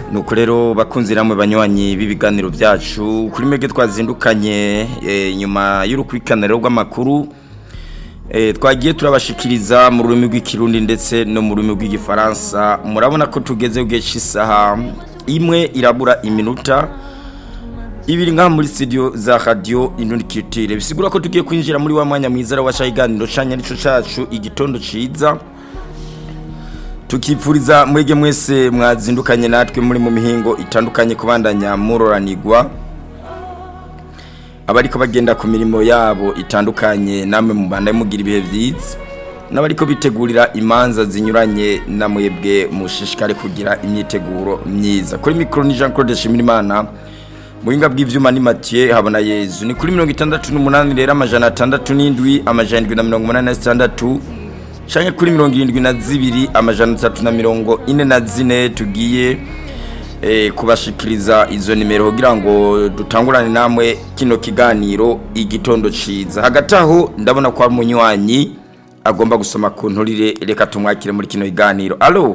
nuko rero bakunzi namwe banywanyi b'ibiganiro byacu kuri mege twazindukanye eh, nyuma y'urukwikaniro rw'amakuru eh, twagiye turabashikiriza mu rurimi rw'ikirundi ndetse no mu rurimi rw'igifaransa murabona ko tugeze gihe cy'isaha imwe irabura iminota ibiri ngaha muri studio za radio inundikitire bisigura ko tugiye kwinjira muri wa mwanya mwiza wa shayiganiro canya nico cacu igitondo ciza tukipfuriza mwege mwese mwazindukanye natwe muri mu mihingo itandukanye kubandanya muroranirwa abariko bagenda ku mirimo yabo itandukanye namwe mubanda mugira ibihe vyiza n'abariko bitegurira imanza zinyuranye na mwebwe mushishikare kugira imyiteguro myiza kuri mikro ni Jean Claude Shimirimana muhinga bw'ivyuma ni Mathieu habona Yezu ni kuri 68 rero amajana 67 amajana 786 canke kuri mirongo irindwi na zibiri amajana atatu na mirongo ine na zine tugiye eh, kubashikiriza izo nimero kugira ngo dutangurane namwe kino kiganiro igitondo ciza hagati aho ndabona ko umunywanyi agomba gusoma ku nturire reka tumwakire muri kino kiganiro alo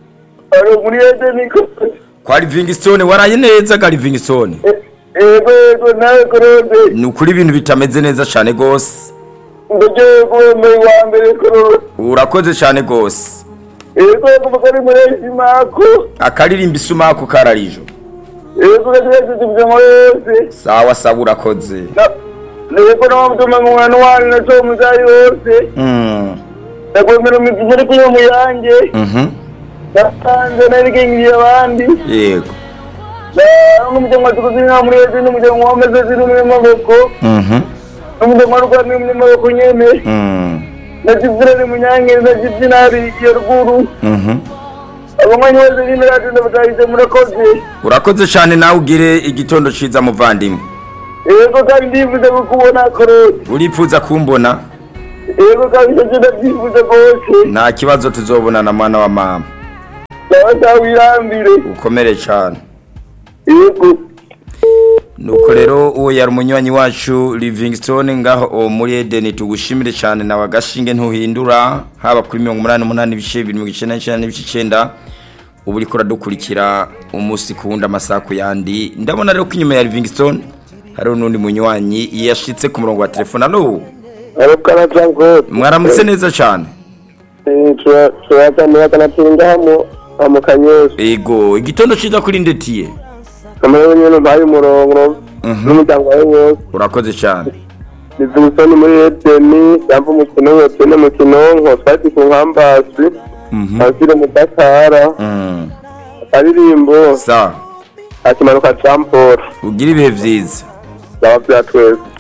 Alo muri Edeni ko kwa Livingstone waraye neza ga Livingstone ego ego nawe korode ni ukuri ibintu bitameze neza cane gose ndagiye kubemeye wa mbere korode urakoze cane gose ego ego mukari muri Esimako akaririmba isumako kararijo ego gategetse tubye muri yose sawa sawa urakoze ego n'amutuma mu mwana wani na cyo muzayi wose mm. ndakwemera imigisha iri kunywa mu yanjye mhm nasanze narigengiriye abandi yego n'umuryango wa tukuzi nka muri Edeni n'umuryango wa meze ziri mu maboko mhm n'umuryango wa rwanda mu maboko nyene mm. na jibirani munyangeri na jibinari ya ruguru mhm abanywanyi bose nyine radiyo batahise murakoze urakoze cyane nawe ugire igitondo ciza muvandimwe yego kandi ndifuza kukubona korode uripfuza kumbona yego kandi icyo kintu ndabyifuza rwose nta kibazo tuzobonana mwana wa mama sawa sawa wirambire ukomere cyane yego nuko rero uwo yari umunywanyi wacu livingstone ngaho uwo muri edeni tugushimire cyane nawe agashinge ntuhindura haba kuri mirongo umunani n'umunani ibice bibiri mirongo icyenda n'icyenda n'ibice icyenda uba uriko uradukurikira umunsi ku wundi amasaha ku yandi ndabona rero ko inyuma ya livingstone hariho n'undi munywanyi yashitse ku murongo wa telefone alo arukana jean mwaramutse neza cyane turazamura akanatinga hamo amukanyosha ego igitondo ciza kuri ndetiye kamera nyine umpaye umurongo n'umuryango wawe wose urakoze cyane nizimusoni muri edeni yamva umukino wose n'umukino nko twari ku nkambasi Mhm. asire mu dakara Mm. aririmbo sa akimanuka jean paul ugira ibihe vyiza byaba byatwese